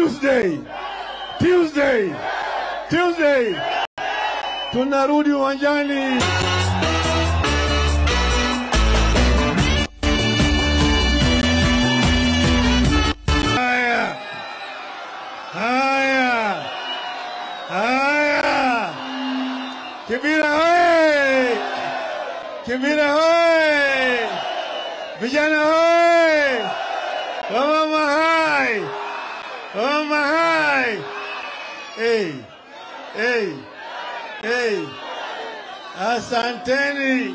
Tuesday, Tuesday, Tuesday tunarudi uwanjani. Haya, haya, haya, Kibira hoye! Kibira hoye! Vijana hoye! Wamama hai! Wamama hai! Hey, hey, hey. Asanteni.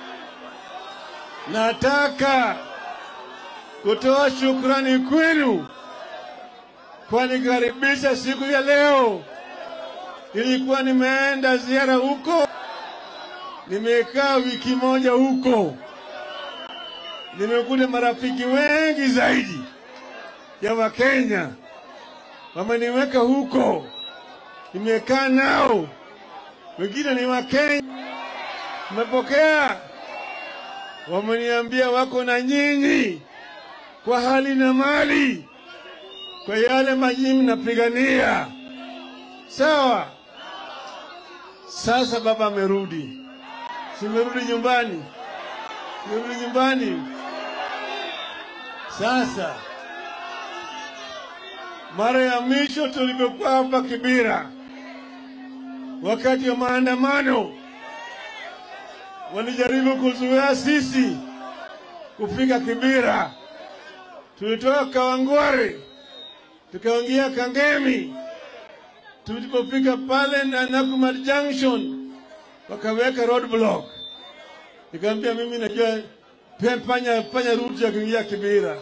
Nataka kutoa shukrani kwenu kwa nikaribisha siku ya leo. Nilikuwa nimeenda ziara huko, nimekaa wiki moja huko, nimekuta marafiki wengi zaidi ya Wakenya wameniweka huko, nimekaa nao, wengine ni Wakenya, nimepokea, wameniambia wako na nyinyi kwa hali na mali, kwa yale maji mnapigania. Sawa. Sasa baba amerudi, simerudi nyumbani, simerudi nyumbani. Sasa mara ya mwisho tulipokuwa hapa Kibira, wakati wa maandamano, walijaribu kuzuia sisi kufika Kibira. Tulitoka Kawangware tukaingia Kangemi. Tulipofika pale na Nakumatt Junction wakaweka roadblock. Nikamwambia mimi najua pe- panya panya route ya kuingia Kibira.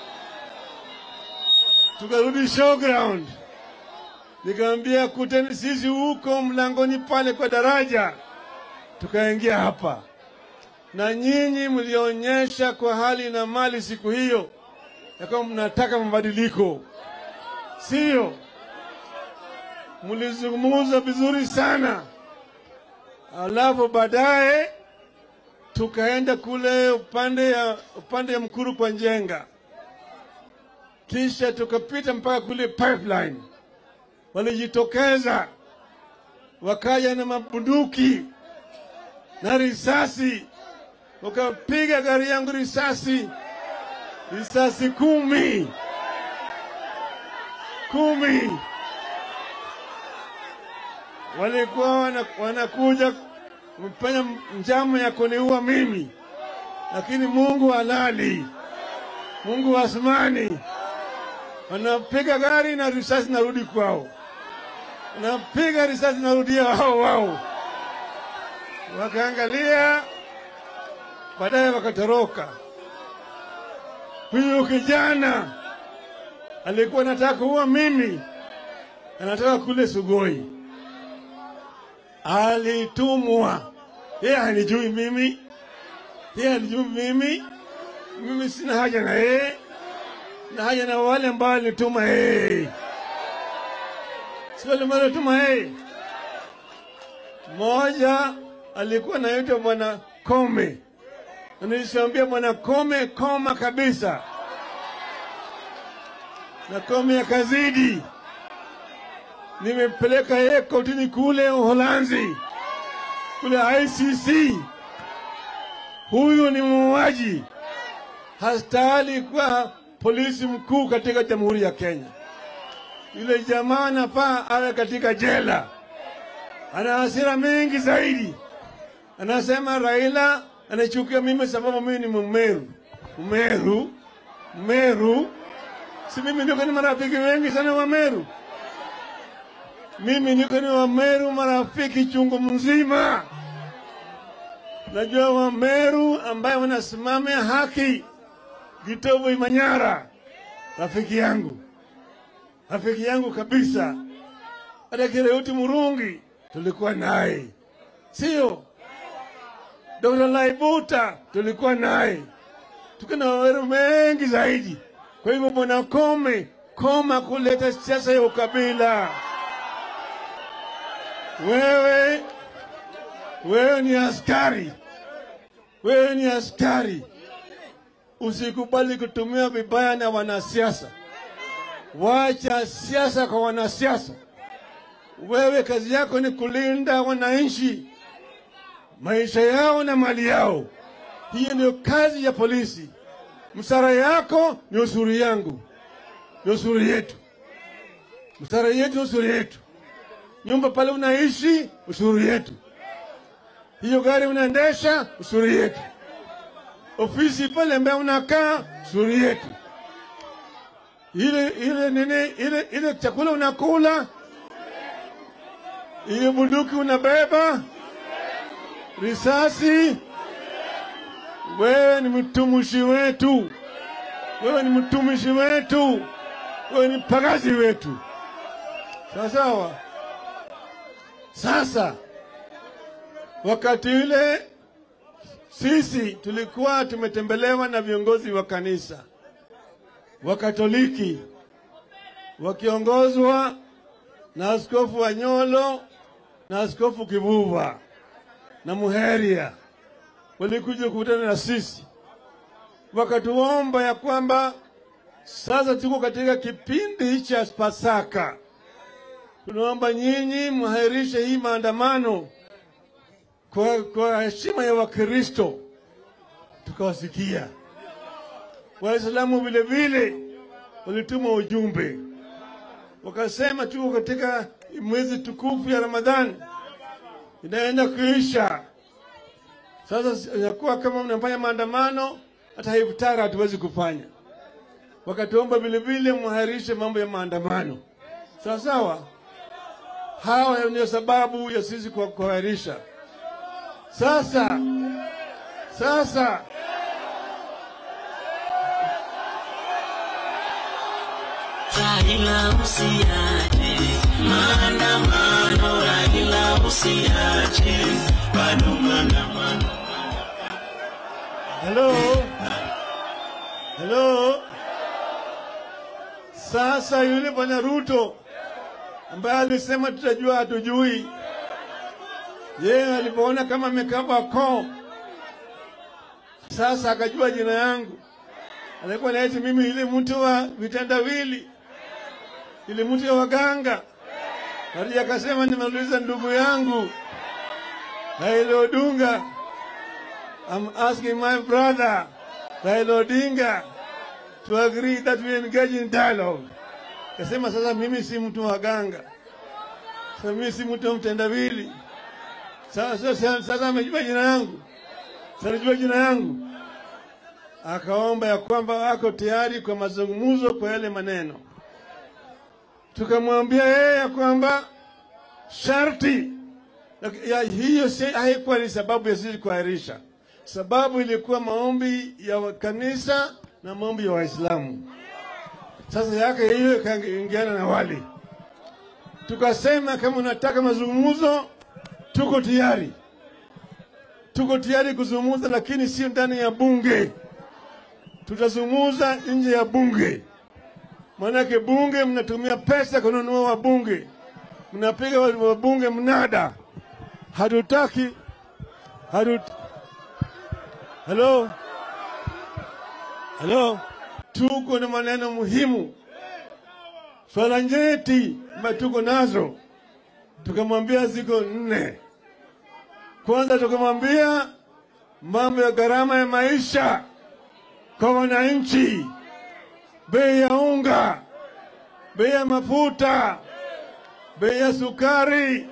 Tukarudi showground, nikamwambia kuteni sisi huko mlangoni pale kwa daraja, tukaingia hapa na nyinyi mlionyesha kwa hali na mali siku hiyo ya kwamba mnataka mabadiliko, sio? Mlizungumza vizuri sana, alafu baadaye tukaenda kule upande ya upande ya Mkuru kwa Njenga, kisha tukapita mpaka kule pipeline. Walijitokeza wakaja na mabunduki na risasi, wakapiga gari yangu risasi risasi kumi kumi. Walikuwa wana- wanakuja kufanya njama ya kuniua mimi, lakini Mungu halali, Mungu wa asmani, wanapiga gari na risasi narudi kwao, wanapiga risasi narudia wao wao, wakaangalia, baadaye wakatoroka. Huyu kijana alikuwa anataka kuua mimi, anataka kule Sugoi, alitumwa. Yeye hanijui mimi, yeye hanijui mimi, mimi sina haja na yeye, na haja na wale ambao alituma yeye, si wale ambao alituma yeye. Mmoja alikuwa anaitwa Bwana Kome, na nilishaambia Bwana Kome, koma kabisa na Kome akazidi. Nimepeleka yeye kotini kule Uholanzi, kule ICC. Huyu ni muuaji, hastahili kuwa polisi mkuu katika Jamhuri ya Kenya. Yule jamaa anafaa awe katika jela. Ana hasira mingi zaidi, anasema Raila anachukia mimi sababu mimi ni Mmeru. Mmeru, Mmeru, si mimi niko ni marafiki wengi sana wa Meru. Mimi niko ni wa Meru marafiki chungu mzima. Najua wa Meru ambaye wanasimamia haki, Gitobo Imanyara, rafiki yangu, rafiki yangu kabisa. Hata Kireuti Murungi tulikuwa naye, sio? Dr. Laibuta tulikuwa naye, tuko na waweru mengi zaidi. Kwa hivyo bwana Kome, koma kuleta siasa ya ukabila. Wewe wewe ni askari, wewe ni askari. Usikubali kutumia vibaya na wanasiasa. wacha siasa kwa wanasiasa. Wewe kazi yako ni kulinda wananchi, maisha yao na mali yao. Hiyo ndio kazi ya polisi. Msara yako ni ushuru yangu, ni ushuru yetu. Msara yetu ni ushuru yetu. Nyumba pale unaishi, ushuru yetu. Hiyo gari unaendesha, ushuru yetu. Ofisi pale ambayo unakaa, ushuru yetu. Ile ile nini, ile ile chakula unakula, ile bunduki unabeba, risasi, wewe ni mtumishi wetu, wewe ni mtumishi wetu, wewe ni mpagazi wetu. Sawa sawa. Sasa wakati ule sisi tulikuwa tumetembelewa na viongozi wa kanisa wa Katoliki wakiongozwa na Askofu Wanyolo na Askofu Kivuva na Muheria, walikuja kukutana na sisi wakatuomba ya kwamba sasa tuko katika kipindi cha Pasaka, tunaomba nyinyi mhairishe hii maandamano kwa, kwa heshima ya Wakristo. Tukawasikia Waislamu vile vile walituma ujumbe, wakasema tuko katika mwezi tukufu ya Ramadhani inaenda kuisha. Sasa inakuwa kama mnafanya maandamano, hata iftari hatuwezi kufanya. Wakatuomba vile vile mwahirishe mambo ya maandamano, sawa sawa. Hawa ndio sababu ya sisi kwa kuahirisha. Sasa sasa Raila usiache maandamano, Raila usiache bado maandamano. Hello? Hello? Sasa yule bwana Ruto ambaye alisema tutajua hatujui, yeye alipoona kama amekaba koo, sasa akajua jina yangu. Alikuwa naiti mimi ile mtu wa vitendawili, ile mtu ya waganga. Hadi akasema nimeuliza ndugu yangu Raila Odinga I'm asking my brother, Raila Odinga, to agree that we engage in dialogue. Kasema sasa mimi si mtu wa ganga. Sasa mimi si mtu wa mtendawili. Sasa sasa, sasa amejua jina yangu. Sasa anajua jina yangu. Akaomba ya kwamba wako tayari kwa mazungumzo kwa yale maneno. Tukamwambia yeye ya kwamba sharti ya hiyo si haikuwa ni sababu ya sisi kuahirisha sababu ilikuwa maombi ya kanisa na maombi ya Waislamu. Sasa yake hiyo ikaingiana na wali, tukasema kama unataka mazungumzo, tuko tayari, tuko tayari kuzungumza, lakini sio ndani ya bunge. Tutazungumza nje ya bunge, maanake bunge mnatumia pesa kununua wabunge, mnapiga wabunge mnada. Hatutaki hatut Halo, halo, tuko na maneno muhimu, swala nyeti ambayo tuko nazo. Tukamwambia ziko nne. Kwanza tukamwambia mambo ya gharama ya maisha kwa wananchi, bei ya unga, bei ya mafuta, bei ya sukari,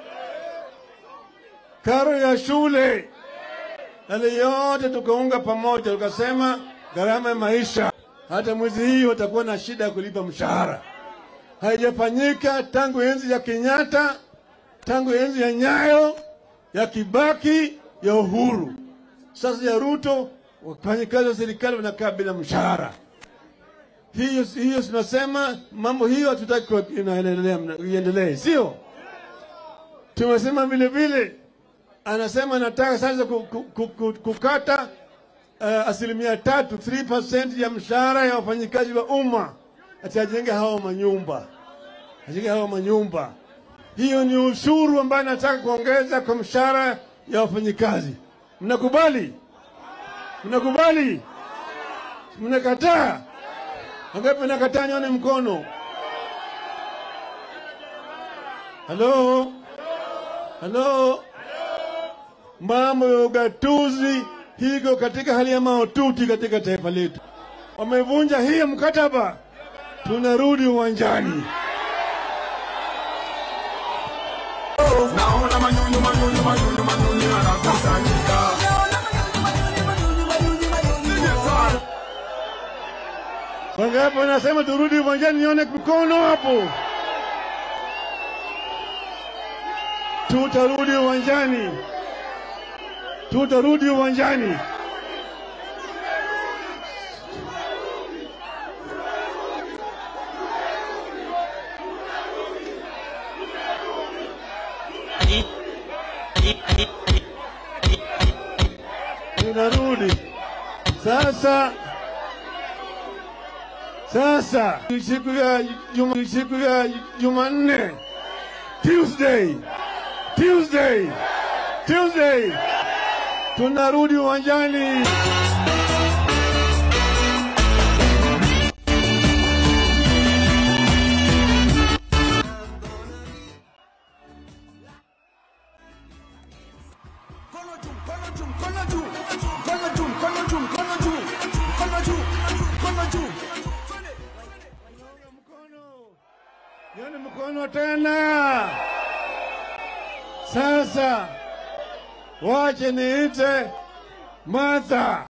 karo ya shule yale yote tukaunga pamoja, tukasema gharama ya maisha, hata mwezi hii watakuwa na shida ya kulipa mshahara. Haijafanyika tangu enzi ya Kenyatta, tangu enzi ya Nyayo, ya Kibaki, ya Uhuru. Sasa ya Ruto, wafanyikazi wa serikali wanakaa bila mshahara. Hiyo hiyo tunasema mambo hiyo hatutaki inaendelea iendelee, sio? Tumesema vile vile anasema nataka sasa kukata uh, asilimia tatu 3% ya mshahara ya wafanyikazi wa umma, ati ajenge hao manyumba, ajenge hao manyumba. Hiyo ni ushuru ambayo nataka kuongeza kwa mshahara ya wafanyikazi. Mnakubali? Mnakubali? Mnakataa? Wangapi mnakataa? Nyone mkono. Halo, halo, mambo ya ugatuzi hiko katika hali ya mahututi katika taifa letu. Wamevunja hii mkataba, tunarudi uwanjani. Naona manyunyu manyunyu manyunyu manyunyu yanakusanyika. Wangapi wanasema turudi uwanjani? Nione mikono hapo. Tutarudi uwanjani, tutarudi uwanjani. tunarudi sasa. Sasa siku ya juma, siku ya Jumanne, Tuesday, Tuesday, Tuesday tunarudi uwanjani. Mkono juu, mkono juu, mkono juu. Mkono juu, mkono juu, mkono juu. Mkono juu, mkono juu. Twende. Nione mkono tena. Sasa wache niite Martha.